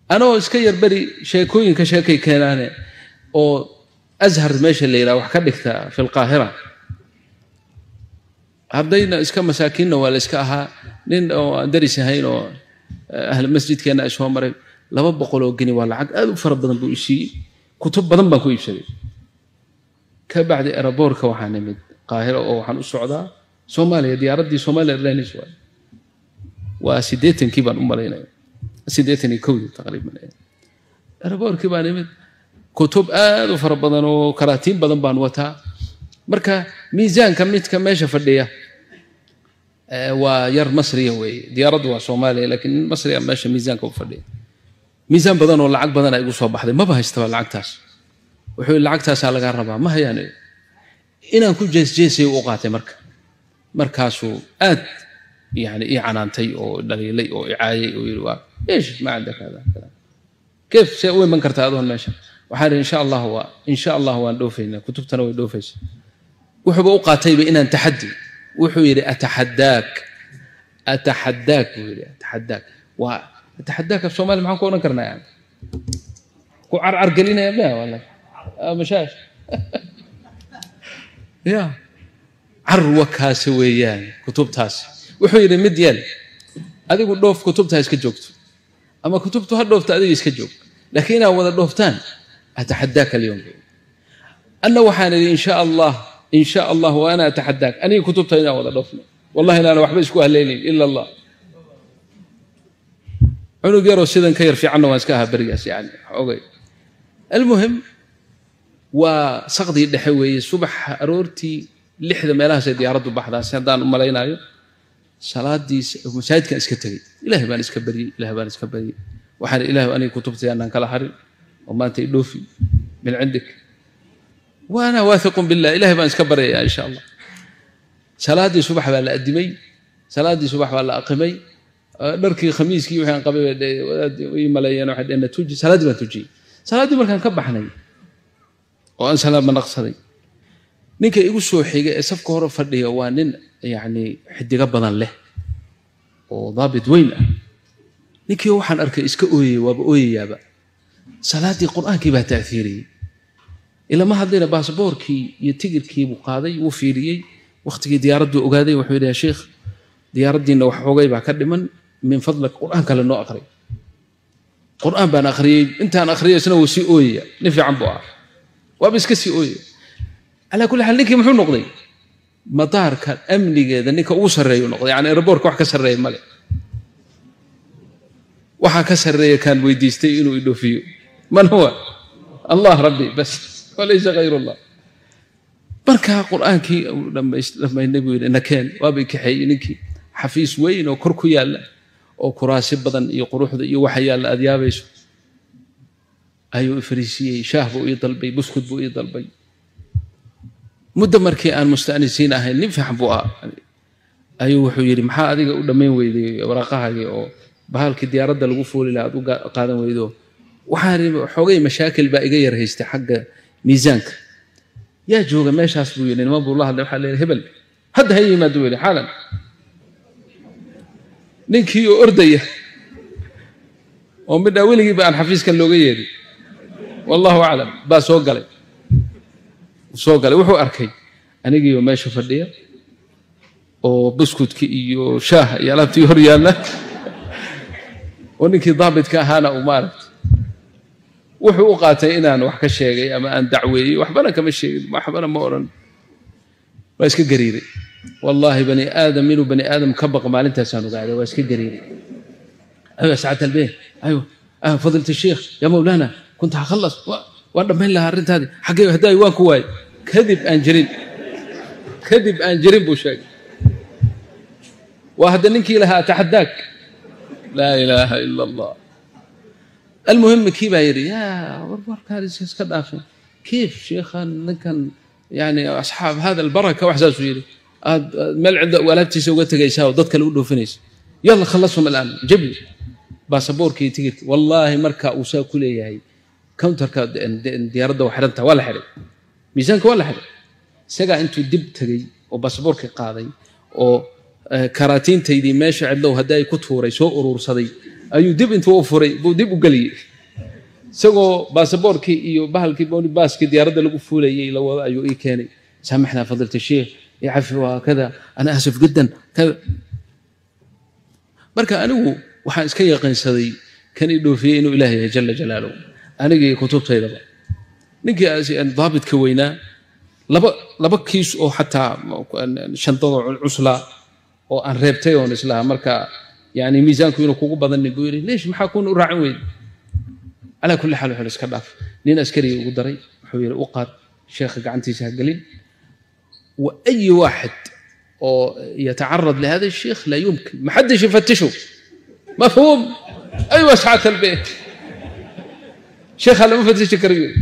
anoo iska yar beri sheekooyinka sheekay keenaane oo ashar meesha la yidhaha wax ka dhigta fi lqaahira ardayna iska masaakiinna waa la iska ahaa nin oo aan daris ahayn oo ahl masjidkeenna ay soo maray laba boqol oo geni waa lacag aad u fara badan buu isiiyey kutub badan baan ku iibsaday ka bacdi eraboorka waxaa nimid qaahira oo waxaan u socdaa soomaaliya diyaaraddii somalia airlines waay waa siddeetankii baan u malaynaya siddeetan iyo kowdii taqriiban eraboorkii baan nimid kutub aad u fara badan oo karaatiin badan baan wataa marka miisaanka midka meesha fadhiya waa yar masriya weeye diyaaraddu waa soomaaliya laakiin nin masriya meesha miisaanka u fadhiya miisaan badan oo lacag badan ay igu soo baxday maba haystaba lacagtaas wuxuu yidhi lacagtaasaa lagaa rabaa ma hayaan inaan ku jeesjeesay u qaatay marka markaasuu aad yani ii canaantay oo dhaliilay oo icaayay oo yidhi waa ish ma cindaka hada kada keef see u iman kartaa adoon meesha waxaan idhi insha allah waa insha allah waan dhoofaynaa kutubtana way dhoofaysa wuxuuba u qaatayba inaan taxaddi wuxuu yidhi ataxaddaak ataxaddaak buu yidhi ataxaddaak waa ataxaddaak af soomaali maxaan ku odhan karnaa yani ku carcar gelinaya maya wallahi mashaash ya carwakaasi weeyaan kutubtaasi wuxuu yidhi mid yeel adigu dhoof kutubta ha iska joogto ama kutubtu ha dhoofta adiga iska joog laakiin inaad wada dhooftaan ataxadaaka alyowm anna waxaan idhi insha allah insha allah wa ana ataxadaak aniga kutubta inaan wada dhoofno wallahi inaana waxba isku haleynayn ila allah cunug yaroo sidan ka yar fiicanna waan iska ahaa berigaas yani ogay almuhim waa saqdii dhexe weeye subaxa aroortii lixda meelahaasay diyaaraddu baxdaa si haddaan u malaynaayo salaadii masaajidkan iska tegey ilahay baan iska baryey ilahay baan iska baryey waxaan ilahay aniga kutubtay aanaan kala harin oo maanta idhoofi min cindik waana waahiqun billah ilahay baan iska baryaya insha allah salaaddii subax baa la adimay salaaddii subax baa la aqimay dharkii khamiiskii wixii aan qabay ii maleeyeen waxay dheheen tuji salaaddii baan tujiyey salaaddii markaan ka baxnay oo aan salaama naqsaday ninka igu soo xiga ee safka hore fadhiya waa nin yacni xidigo badan leh oo daabit weyn ah ninkii waxaan arkay iska ooyey waaba ooyayaaba salaaddii qur-aankii baa taafiiriyey ilama hadlayna baasboorkii iyo tigirkii buu qaaday wuu fiiriyey wakhtigii diyaaradduu ogaaday wuxuu yidhi ya sheikh diyaaraddiinna wax xoogay baa ka dhiman min fadlak qur-aan kale noo aqray qur-aan baan akhriyey intaan akhriyay isna wuu sii ooyaya nin fiican buu ah waaba iska sii ooyaya calaa kulli xaal ninkii muxuu noqday madaarka amnigeeda ninka ugu sarreeyu noqday yani aeroboortka wax ka sarreeya male waxaa ka sarreeya kaan weydiistay inuu idhoofiyo man huwa allah rabbi bas walaysa hayr allah markaa qur-aankii dhammaynay buu yidhi nakeen waabay kaxeeyey ninkii xafiis weyn oo kor ku yaalla oo kuraasi badan iyo quruxda iyo waxa yaalla aad yaabayso ayuu ifariisiyey shaah buu ii dalbay buskud buu ii dalbay muddo markii aan mustanisiin ahayn nin fiican buu ah ayuu wuxuu yidhi maxaa adiga u dhammayn weyday waraaqahagii oo bahalkii diyaaradda lagu fuuli laha aad u qaadan weydo waxaan xoogay mashaakil baa iga yar haystay xagga miisaanka yaa jooga meeshaas buu yidhi niman buu la hadlay waxaa leeyahay hebel hadda ha yimaado yidhi xaalan ninkii oo ordaya oo midhaa weligiiba aan xafiiskan looga yeedhin wallahu aclam baa soo galay soo galay wuxuu arkay anigiioo meesha fadhiya oo buskudki iyo shaaha iyo alaabtii hor yaalla oo ninkii daabitka ahaana uu maaragta wuxuu u qaatay inaan wax ka sheegay ama aan dacweeyey waxbana kama sheegin waxbana ma odhan waa iska gariiray wallaahi bani aadam inuu bani aadam ka baq maalintaasaan ogaaday waa iska gariiray aywa sacat albeen aywa fadilat الsheikh ya mawlana kunta hakhalas waan dhammayn lahaa arrintaadii xaggee haddaay waan ku waayey kadib aan jirin kadib aan jirin buu sheegay waa hadda ninkii lahaa taxadaak laa ilaaha ila allah almuhim kii baa yidhi yaa warwarkaan iska dhaafin kiif sheikhan ninkan yani asxaab hada albaraka wax saasuu yidhi aad meel cidda alaabtiisa uga tegaysaa oo dad kale u dhoofinaysa yalla khallasum alaan jabli baasaboorkii iyo tigirkii wallaahi marka uu saa ku leeyahay counterka diyaaradda waa xidhanta waa la xidhay miisaanka waa la xidhay isagaa intuu dib tegey oo baasaboorkii qaaday oo karaatiintaydii meesha cidlow haddii ay ku tuuray soo uruursaday ayuu dib intuu u furay buu dib u geliyey isagoo baasaboorkii iyo bahalkii baaskii diyaaradda lagu fuulayay la wado ayuu ii keenay saamaxnaa fadilta sheekh yacafi waa kada ana asif jiddan kada marka anigu waxaan iska yaqiinsaday kan ii dhoofiyey inuu ilaah yahay jala jalaaluhu anigii kutubtaydaba ninkii daabitka weynaa laba laba kiis oo xataa shandadoo cuslaa oo aan reebtay oon islaha marka yani miisaanku inuu kugu badanin buu yidhi leesh maxaa kuuna u raacin weyda calaa kulli xaal wuxuu iska dhaaf nin askariga ugu daray wuxuu yidhi u qaad sheekha gacantiisa ha gelin wa ayi waaxid oo yatacarad lihada الشيخ لا يمكن ما حدش يفتشه مفهوم ايوه سعاده البيت شيخ هلا ما فتش كريم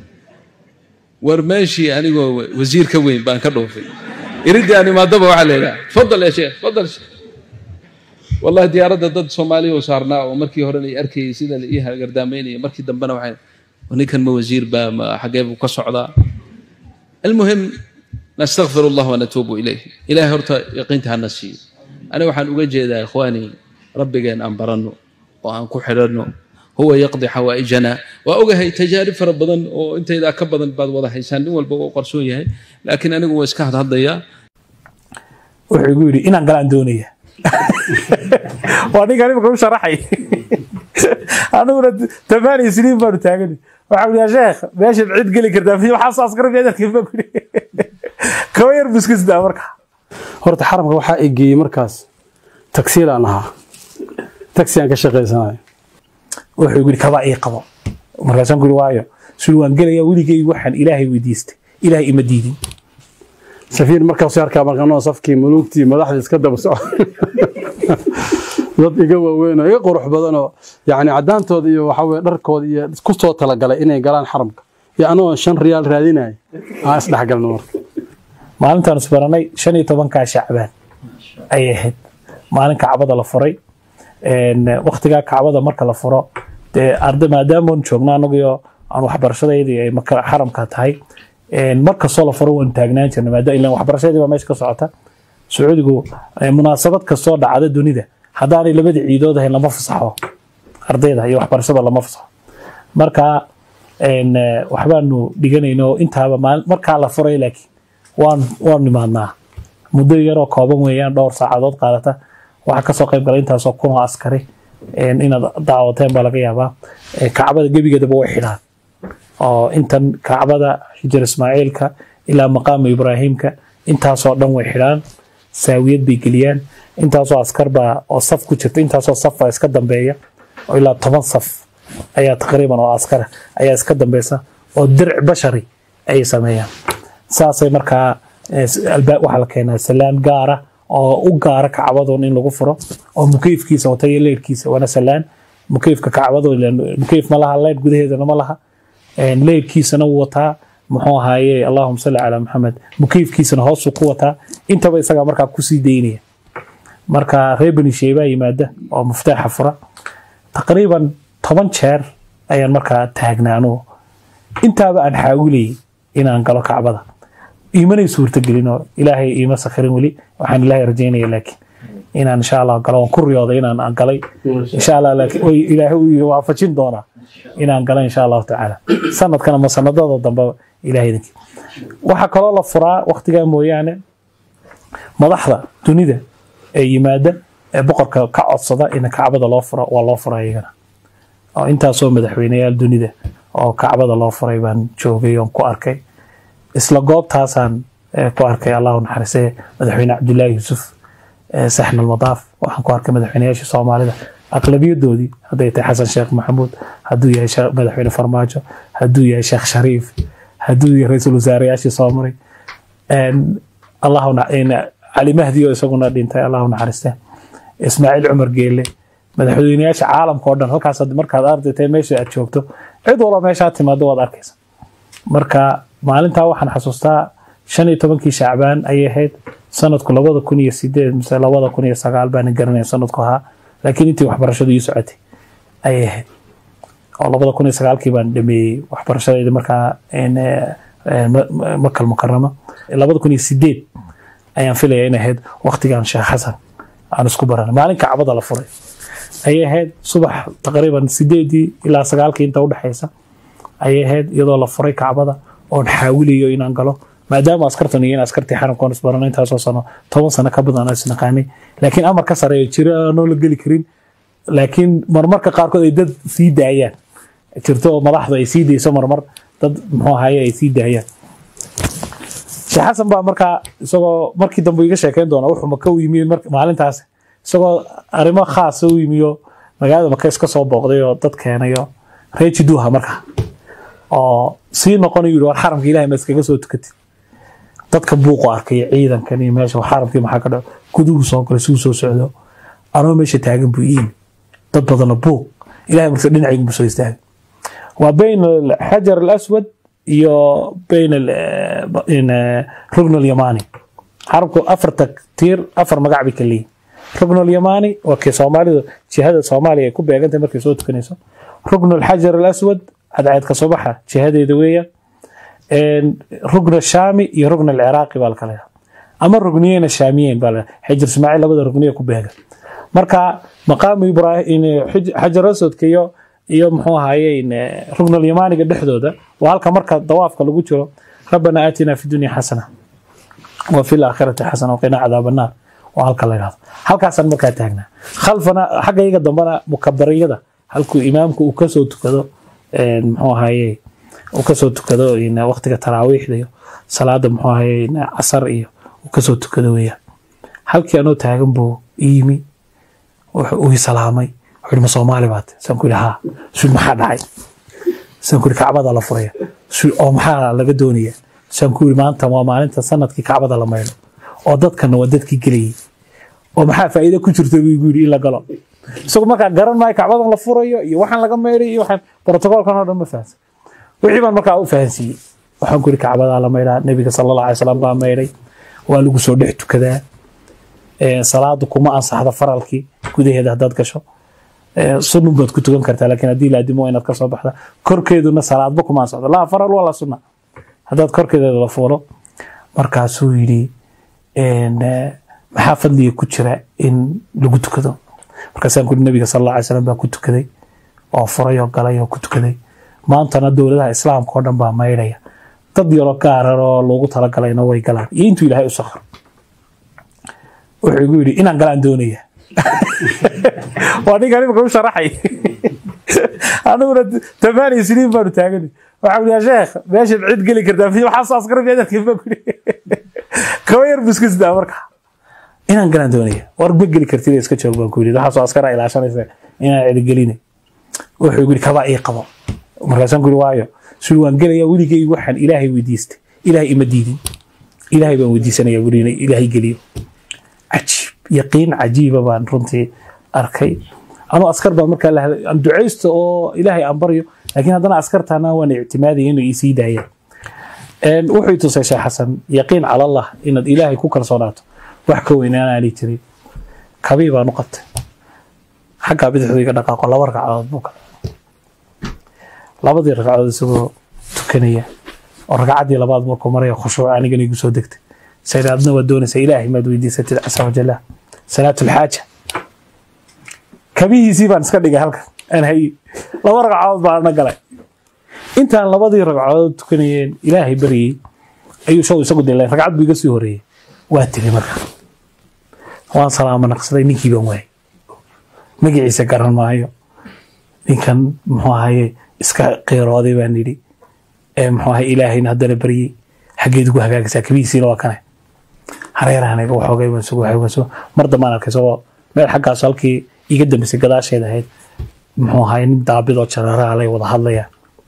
ورماشي انا وزير كوين بان كدوفي يريد اني ما دبا علينا تفضل يا شيخ تفضل شيخ والله diyaaradda dad soomaaliya oo saarnaa oo markii horena i arkayay sida la ii gardaamaynaya markii dambena waxay ninkan ma wasiir baa ma xagee buu ka socdaa almuhim نستغفر الله ونتوب إليه إلهي هرتا يقينتها النسي أنا وحن أجد إخواني ربي جان أنبرنو وأن كحرنو هو يقضي حوائجنا وأوجه تجارب ربضن وأنت إذا كبضن بعد وضع حيسان والبقوا قرسوية لكن أنا جوا إسكاهد هذا يا wuxuu igu yidhi inaan galaan doonaya waa ninkan imika u sharaxay aniguna tamaaniya siniin baanu taagani waxaa ui ya sheekh meeshaad cid geli kartaa waxaa soo askara meedarkii baa kuri kaba yar buskisdaa marka horta xaramka waxaa i geeyey markaas tagsiilaan ahaa tagsi aan ka shaqaysanayo wuxuu igu yidhi kabaa ii qabo markaasaan ku yidhi waayo suli waan gelaya weligay waxaan ilaahay weydiistay ilaahay ima diidin safiir markaas arkaa markanoo safkii muluugtii madaxda iska daba soco dad iga waaweyn oo iga qurux badan oo yacni caddaantooda iyo waxa weye dharkooda iyo ku soo talagalay inay galaan xaramka iyo anagoo shan riyaal raadinaya aan isdhexgalno marka maalintaan isbaranay shan iyo tobankaa shacbaan ayay ahayd maalin kacbada la furay waktigaa kacbada marka la furo dee arda maadaamoon joogno anagio aan waxbarashadeydii ay xaramka tahay mar kastoo la furo waan taagnaan jirna maadaama ilaan waxbarashadii baa meesha ka socota sacuudigu munaasabad kastoo dhacda dunida haddaanay labadii ciidood ahayn lama fasaxo ardayda iyo waxbarashada lama fasaxo marka waxbaanu dhiganayno intaaba markaa la furay laakiin waan waan nimaadnaa muddo yaroo kooban weeyaan dhowr saacadood qaadata waxaa kasoo qayb galay intaasoo kun oo askari inaad daawateen baa laga yaabaa kacbada gebigeedaba way xidhaan oo intan kacbada xijir ismaaciilka ilaa maqaamu ibraahimka intaasoo dhan way xidhaan saawiyad bay geliyaan intaasoo askar baa oo saf ku jirta intaasoo saf baa iska dambeeya oo ilaa toban saf ayaa taqriiban oo askara ayaa iska dambeysa oo dirc bashari ayay sameeyaan saasay markaa waxaa la keenaa salaan gaara oo u gaara kacbadoon in lagu furo oo mukeyfkiisa wata iyo leyrkiisa waana salaan mukeyfka kacbado mukeyf ma laha leyr gudaheedana ma laha leyrkiisana wuu wataa muxuu ahaaye allahuma salli calaa maxamed mukeyfkiisana hoosuu ku wataa intaba isagaa markaa kusii daynaya marka reer bani sheebaa yimaada oo muftaaxa fura taqriiban toban jeer ayaan markaa taagnaa anugu intaaba aan xaawilayay inaan galo kacbada iimanay suurtagelin oo ilaahay iima sakhirin weli waxaan ilaahay rajaynaya laakiin inaan insha allah galo waan ku riyooday inaan aan galay insha allah laakiin way ilaahay uu waafajin doonaa inaan galo insha allahu tacaala sanadkan ama sanadada dambe ilaahay idinkii waxaa kaloo la furaa waktigaa mooyaane madaxda dunida ee yimaada ee boqorka ka codsada in kacbada loo furo waa loo fura iyagana oo intaasoo madaxweyneyaal dunida oo kacbada loo furay baan joogay oon ku arkay isla goobtaasaan ku arkay allahu naxariisee madaxweyne cabdullaahi yuusuf saxn almadaaf waxaan ku arkay madaxweyneyaashii soomaalida aqlabiyadoodii hadday tahay xasan sheekh maxamuud hadduu yahay madaxweyne farmaajo hadduu yahay sheekh shariif hadduu yahay ra-iisul wasaareyaashii soo maray cali mahdi oo isaguna dhintay allahu naxariiste ismaaciil cumar geelle madaxweyneyaasha caalamka oo dhan halkaas markaad ardaytay meesha aad joogto cid walba meeshaa timaado waad arkaysa marka maalintaa waxaan xasuustaa shan iyo tobankii shacbaan ayay ahayd sanadku labada kun iyo sideed mise labada kun iyo sagaal baanan garanaya sanadku ahaa laakiin intii waxbarashadu ii socotay ayay ahayd oo labada kun iyo sagaalkii baan dhameeyey waxbarashadayda markaa makal mukarama labada kun iyo sideed ayaan filaya in ahayd waktigan sheekh xasan aan isku baranay maalin kacbada la furay ayay ahayd subax taqriiban sideedii ilaa sagaalkii inta udhexaysa ayay ahayd iyadoo la furay kacbada oon xaawilayo inaan galo maadaama askartan iyo in askartii xaramkoon isbarano intaasoo sano toban sano ka badan aan isnaqaanay laakiin amar ka sareeyo jiro aanoo la geli karin laakiin marmarka qaarkood ay dad sii daayaan jirto oo madaxdu ay sii dayso marmar dad muxuu ahaye ay sii daayaan sheekh xasan baa markaa isagoo markii dambe iga sheekeyn doona wuxuu maka u yimi mar- maalintaas isagoo arrimo khaasa u yimiyo magaalada maka iska soo booqday oo dad keenayo reer jiduuha markaa oo sii noqonayu yidhi war xaramka ilahay ma iskaga soo tukatid dadka buuqu arkay ciidankan iyo meesha xaramkii maxaa ka dhaco guduhu soo galay suu soo socdo anoo meesha taagan buu ii yimi dad badanna buuq ilahay marka dhinacaygu buu soo istaagay waa bayn alxajar alaswad iyo bayn al- in, eh, rugn alyamani xarabku afarta tiir afar magac bay ka leeyihin rugn alyamani waa kii soomaalidu jihada soomaaliya ay ku beegantahay markay soo tukanayso rugn alxajar alaswad cadceedka subaxa jihadeeda weeyaan rugn shaami iyo rugn alciraaqi baa lakala yahaa ama rugniyeyn shaamiyeyn baa la xijir ismaaciil labada rugniye ku beegan marka maqaamu ibrahim xajar aswadka iyo iyo muxuu ahaye rugn alyamaniga dhexdooda waa halka marka dawaafka lagu jiro rabbana aatina fi dunya xasana wa fi laakhirati xasana waqina cadaab annaar waa halka la yidhahdo halkaasaan markaa taagnaa khalfana xaggayga dambana mukabariyada halkuu imaamku uu kasoo tukado muxuu ahaye uu kasoo tukado waqtiga taraawiixda iyo salaada muxuu ahaye casar iyo uu kasoo tukado weeyaan halkii anoo taagan buu ii yimi uu salaamay wuxuu ma soomaali baad saan ku yidhi haa suu maxaa dhacay saan ku yidhi kacbada la furaya suu oo maxaa laga doonaya saan ku yidhi maanta waa maalinta sanadkii kacbada la maydho oo dadkana waa dadkii gelayay oo maxaa faa'iido ku jirta buu igu yidhi in la galo isagu markaa garan maayo kacbadan la furayo iyo waxaan laga maydhay iyo waxaan brotocoolkan oo dhan ma fahansan wixii baan markaa u fahansiiyey waxaan ku yidhi kacbadaa la maydhaa nebiga sala allah alay salam baa maydhay waa lagu soo dhex tukadaa salaadu kuma ansaxdo faralkii gudaheeda haddaad gasho sunun baad ku tukan kartaa laakiin haddii laadimo inaad kasoo baxda korkeeduna salaadba kuma ansaxdo laa faral walaa sunna haddaad korkeeda la fuulo markaasuu yidhi maxaa fadliga ku jira in lagu tukado markaasaan kuri nabiga sal alla alay slam baa ku tukaday oo furay oo galay oo ku tukaday maantana dowladaha islaamka oo dhan baa maydhaya dad yaro gaarar oo loogu talagalayna way galaan iyo intuu ilaahay u sakro wuxuu igu yidhi inaan galaan doonaya waa ninkan imika u sharaxay aniguna tamaaniya siniin baanu taagani waxaa yaa sheekh meeshaad cid geli kartaa waxaa soo askara meedarkii baa kuri kaba yar buskisdaa marka inaan galaan doonaya war ma geli kartid iska joog baan ku yidhi waxaa soo askara ilaashanaysa inaan cidi gelinay wuxuu igu yidhi kabaa ii qabo markaasaan ku yidhi waayo suri waan gelaya weligay waxaan ilaahay weydiistay ilaahay ima diidin ilaahay baan weydiisanaya weli inay ilaahay geliyo cajiib yaqiin cajiiba baan runtii arkay anuu askar baan markaa aan ducaysto oo ilaahay aan baryo laakiin haddana askartaana waan ictimaadaya inay isii daayaan wuxuu tusay sheekh xasan yaqiin cala allah inaad ilaahay ku kalsoonaato wax ka weynaanaani jirin kabii baan u qabtay xaggaa bidixdu iga dhaqaaqo laba ragcadood buu kale labadii ragcadood isagoo tukanaya oo ragcaddii labaad markuu maraya khushuuc anigana igu soo degtay sayid adna waad doonaysaa ilaahay maad weydiisatid casa wajalla salaatu lxaaja kabihiisii baan iska dhigay halkan aan hayi laba ragcadood baan na galay intaan labadii ragcadood tukanayeen ilaahay baryey ayuu show isagu dilay ragcad buu iga sii horeeyey waa tegey marka waan salaamo naqsaday ninkii baan waayay magaciisa garan maayo ninkan muxuu ahaye iska qiirooday baan yidhi muxuu ahaye ilaahayna haddana baryey xaggeed ugu hagaagaysaa kabihiisiina waa kane hareerahanaga waxoogay baan sugu waxay baan sugu mar dambaan arkay isagoo meel xaggaas halkii iga dambeysay gadaasheed ahayd muxuu ahaye nin daabidoo jararaa lay wada hadlayaan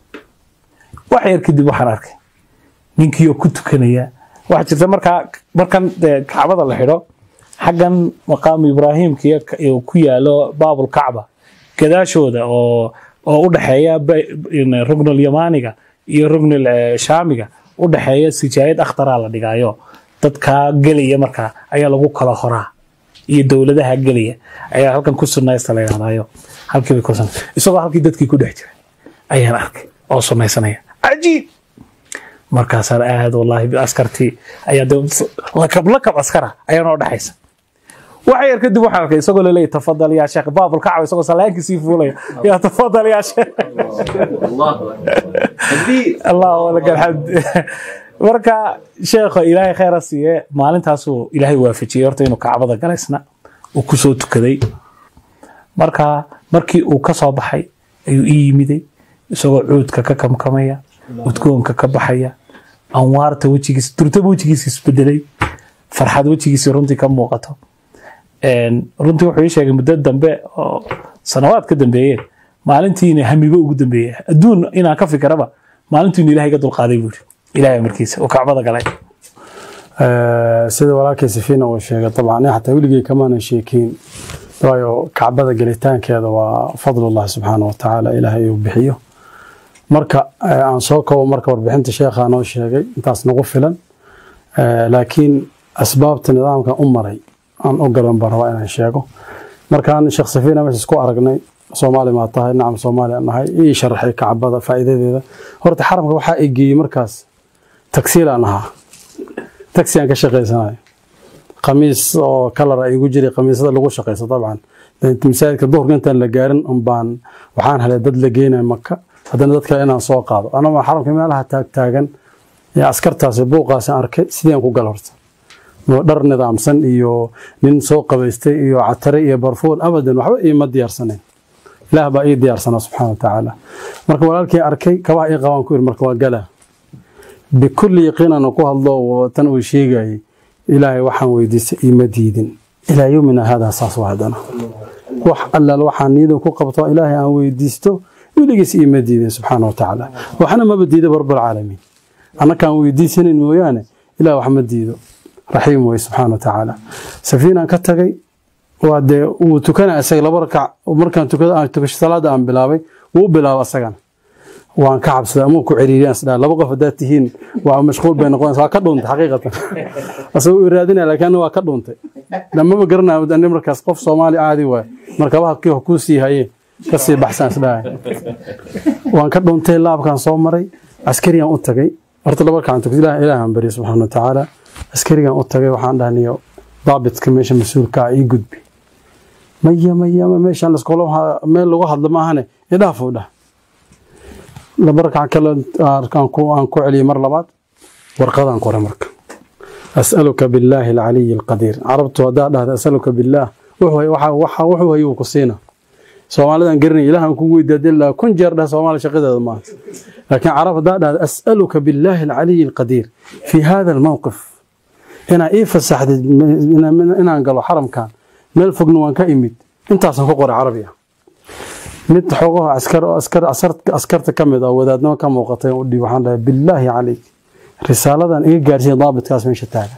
wax yar kadib waxaan arkay ninkii oo ku tukanaya waxaa jirta markaa markan dee kacbada la xidho xaggan maqaamu ibraahimka ku yaalo baabul kacba gadaashooda oo oo u dhexeeya rugnul yamaaniga iyo rugnul shaamiga u dhexeeya sijaayad akhtaraa la dhigaayo dadkaa gelaya markaa ayaa lagu kala horaa iyo dowladaha gelaya ayaa halkan ku sunnaysta la yidhahdayo halkii bay ku sunna isagoo halkii dadkii ku dhex jira ayaan arkay oo sunnaysanaya cajiib markaasaan aad wallaahi askartii ayaa lakab lakab askara ayaa noo dhexaysa waxa yar kadib waxaan arkay isagoo laleeyahy tafadal yaa sheekh baabul kacba isagoo salaankii sii fuulaya yaa tafadal yaa sheekh allahu laka alxamd marka sheekho ilaahay khayra siiye maalintaasuu ilaahay waafajiyey horta inuu kacbada galaysna uu kusoo tukaday marka markii uu ka soo baxay ayuu ii yimiday isagoo cuudka ka kamkamaya udgoonka ka baxaya anwaarta wejigiisa durtaba wejigiisa isbedelay farxad wejigiisa runtii ka muuqato runtii wuxuu ii sheegay muddo dambe oo sanawaad ka dambeeyeen maalintiina hamibo ugu dambeeye adduun inaan ka fikiraba maalintiinu ilahay ga dulqaaday buu yiri ilahay markiisa oo kacbada galay sida walaalkay safiina uu sheegay dabcan xataa weligay kamaanan sheekeyn waayo kacbada gelitaankeeda waa fadlullah subxaana watacaala ilaahay uu bixiyo marka aan soo koobo marka warbixinta sheekhaa noo sheegay intaas nagu filan laakiin asbaabta nidaamkan u maray aan u galan baan rabaa inaan sheego markaan sheekh safiina meesha isku aragnay soomaali maa tahay nacam soomaali aan nahay ii sharaxay kacbada faa'iidadeeda horta xaramka waxaa i geeyey markaas tagsiil aan ahaa tagsi aan ka shaqaysanayo khamiis oo kalar ay igu jiray khamiisada lagu shaqaysto dabcan masaajidka duhurka intaan la gaarin unbaan waxaan helay dad la geenaya maka haddana dad kale inaan soo qaado anama xaramka meelaha taagtaagan ee askartaasi buuqaasi arkay sidii aan ku gal horta dhar nidaamsan iyo nin soo qabaystay iyo catare iyo barfuun abadan waxba iima diyaarsanayn ilaah baa ii diyaarsanaa subxaana wa tacaala marka walaalkii arkay kabaha ii qabaan ku yiri marka waa galaa bikulli yaqiinana ku hadlo tan uu sheegayay ilaahay waxaan weydiistay iima diidin ilaa yowmina haadaa saas waa haddana wax allaal waxaan niidan ku qabto ilaahay aan weydiisto weligiis iima diidin subxaana wa tacaala waxna maba diida rabbalcaalamiin annakaan weydiisanayn mooyaane ilaah wax ma diido raxiim wey subxaana wa tacaala safiinaan ka tagay waa dee wuu tukanaa isaga laba rakac markaan tukada aan tukasho salaada aan bilaabay wuu bilaaba asagana waan ka cabsaday ama ku ciriiriyaan isdhaa laba qof haddaad tihiin waa mashquul bay noqonaysa waa ka dhuuntay xaqiiqatan asagoo u raadinaya laakiin aniga waa ka dhuuntay dhamaba garanayo ani markaas qof soomaali caadi waay markabaha kii kuu sii hayee kasii baxsaan isdhahay waan ka dhuuntay laabkaan soo maray askarigaan u tagay horta laba rakacan tukad ilaahan bari subxaana wa tacaala askarigaan u tagay waxaan dhahniyo daabitka meesha mas-uulka ah ii gudbi maya maya meeshaan laskula meel lagu hadlo maahane idhaafuu dhah laba rakac kale aan ku celiyay mar labaad warqadaan qoray marka as'aluka billaahi alcaliyi alqadiir carabtu haddaa dhahda as'aluka billaah wuxuu hayo uu ku siina soomaalidan garanay ilaah aan kugu weydiiya ilaa kun jeer dhah soomaali shaqadeeda maaha laakiin carab haddaa dhahda as'aluka billaahi alcaliyi alqadiir fi hada almowqif inaa ii fasaxdid inaan galo xaramkan meel fogna waan ka imid intaasaan ku qoray carabi ah mid xoogaho askarta ka mid ah wadaadnimo ka muuqatay u dhiib waxaan dhahay billaahi calayk risaaladan iga gaarsiiya daabitkaas meesha taagan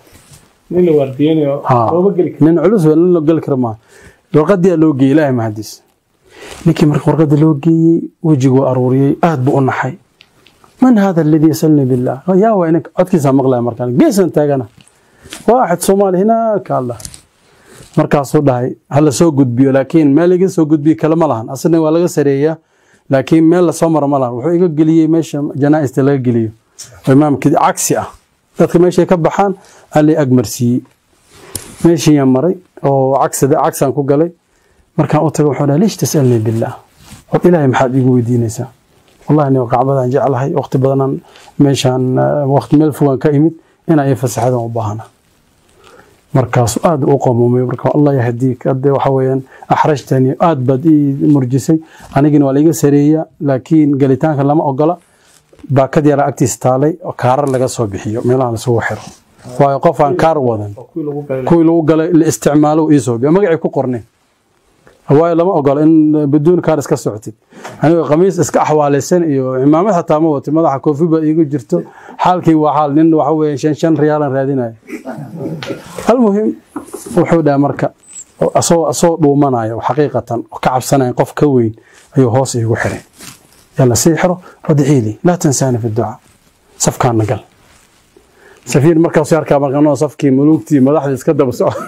nin culus nin loo geli kara maaha warqadiyaa loo geeyey ilaahay mahadiis ninkii marka warqada loo geeyey wejiguu aruuriyey aad buu u naxay man hada aladii yasalnii billah yaa waa ninka codkiisaa maqlaya markaan geesan taagana waaxid soomaali hinaaka allah markaasuu dhahay hala soo gudbiyo laakiin meel iga soo gudbiyo kale ma lahan asna waa laga sareeyaa laakiin meel lasoo maro ma lahan wuxuu iga geliyey meesha janaa'ista laga geliyo oo imaamkii cagsi ah dadka meeshay ka baxaan allay agmarsiiyey meeshiiyaan maray oo cagsaan ku galay markaan u tagay wuxuu dhahay liish tasalnii billaah war ilaahay maxaad iigu weydiinaysaa wallahi anigo kacbadaan jeclahay waqti badanaan meeshaan waqti meel fogaan ka imid inaa ii fasaxadan u baahana markaasu aad u qamuumay marka allah yahdiik hadde waxa weeyaan axrajtani aad baad ii murjisay anigina waa laiga sareeya laakiin gelitaanka lama ogola baakad yaraa agtiisa taalay oo kaarar laga soo bixiyo meelaha lasugu xiro waayo qof aan kaar wadan kuwii lagu galay la isticmaalo ii soo biyo magacii ku qornay waayo lama ogola in biduun kaar iska socotid anigoo khamiis iska axwaalaysan iyo cimaamad xataa ma watay madaxa koofi baa iigu jirto xaalkii waa xaal nin waxa weeye shan shan riyaalan raadinaya almuhim wuxuu dhaha marka asoo asoo dhuumanayo xaqiiqatan ka cabsanaya qof ka weyn ayuu hoos iigu xiray yalla sii xiro wadciili laa tansaani fi ducaa safkaana gal safiir markaasuu arkaa markanoo safkii muluugtii madaxdii iska daba soco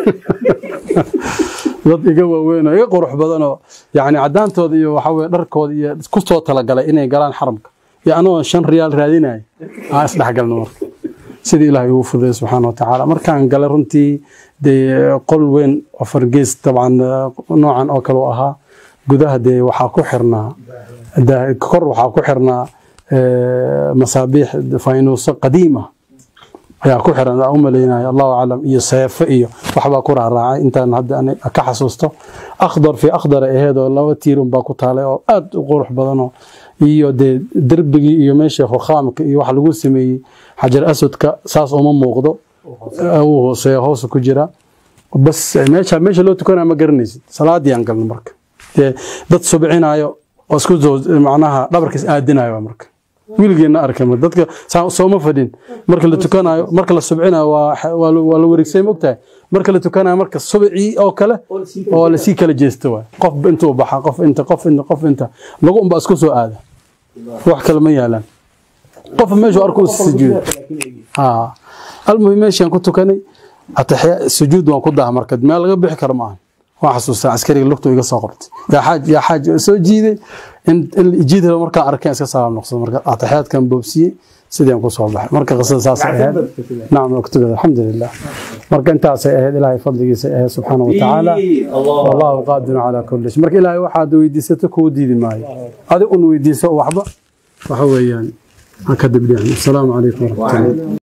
dad iga waaweyn oo iga qurux badan oo yacni caddaantooda iyo waxa weye dharkooda iyo ku soo talagalay inay galaan xaramka iyo anagoo shan riyaal raadinaya aan isdhexgalno marka sida ilaahay ugu fududay subxaana wa tacaala markaan galay runtii dee qol weyn afar gees dabcan noocan oo kale u ahaa gudaha dee waxaa ku xirnaa kor waxaa ku xirnaa masaabiix faynuuso qadiima ayaa ku xiran u malaynaya allahu aclam iyo seefo iyo waxbaa ku raaraacay intaan hadda ka xasuusto akhdar fi akhdar aheed oo laba tiirun baa ku taalay oo aad u qurux badanoo iyo dee derbigii iyo meeshii rukhaamka iyo wax lagu sameeyey xajar aswadka saas uma muuqdo uu hooseeya hoosa ku jira bas meesha meesha loo tukanaya ma garanaysid salaadii aan galno marka dee dad subcinayo oo isku macnaha dhabarkiis aadinayo marka wiilgeena arkay dadka sooma fadhin marka la tukanayo marka la subcinayo waa la wareegsay mogtahay marka la tukanayo marka subcii oo kale oo lasii kala jeesto waay qof intuu baxa qof inta qof inta qof inta lagu unbaa isku soo aada wax kale ma yaalaan qof meeshuu arko sujuuda ha almuhim meeshaan ku tukanay sujuud waan ku daha marka meel laga bixi karo maaha waan xasuustaa askariga lugtu iga soo qabtay yaa xaaj yaa xaaj soo jiiday in jiid helo markaan arkeen iska salaam noqsado marka ataxiyaadkan boobsiyey sideen ku soo baxay marka qisada saas ay ahayd nacam waktubada alxamdulilah marka intaasay ahayd ilaahay fadligiisa ahayd subxaana wa tacaala wallahu qaadirun calaa kulli shay marka ilaahay waxaad weydiisato kuu diidi maayo adig un weydiiso waxba waxa weeyaan aan ka dibdhicin asalaamu calaykum waraxmatullahi